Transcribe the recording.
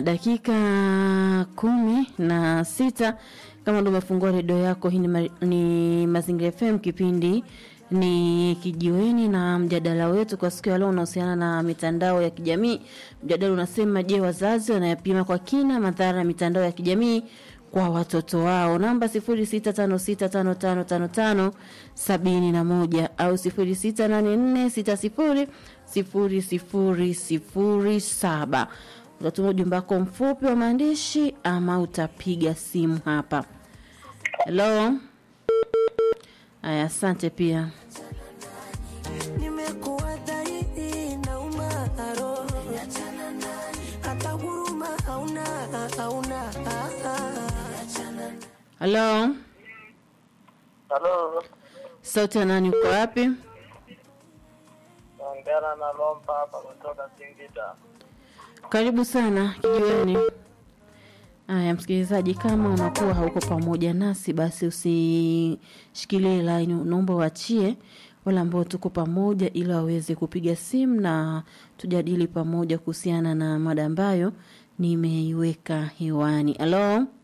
dakika kumi na sita kama ndo umefungua redio yako hii ni, ma, ni mazingira fm kipindi ni kijiweni na mjadala wetu kwa siku ya leo unahusiana na mitandao ya kijamii mjadala unasema je wazazi wanayapima kwa kina madhara ya mitandao ya kijamii kwa watoto wao namba 0656555571 au 0684600007 utatuma ujumbe wako mfupi wa maandishi ama utapiga simu hapa helo aya asante pia nimekuwa dhaifu na umaro hata huruma hauna hauna halo Halo, sauti ya nani uko wapi naongea na Lompa hapa kutoka Singida. karibu sana kijiweni haya msikilizaji kama unakuwa hauko pamoja nasi basi usishikilie laini unaomba uachie wale ambao tuko pamoja ili waweze kupiga simu na tujadili pamoja kuhusiana na mada ambayo nimeiweka hewani halo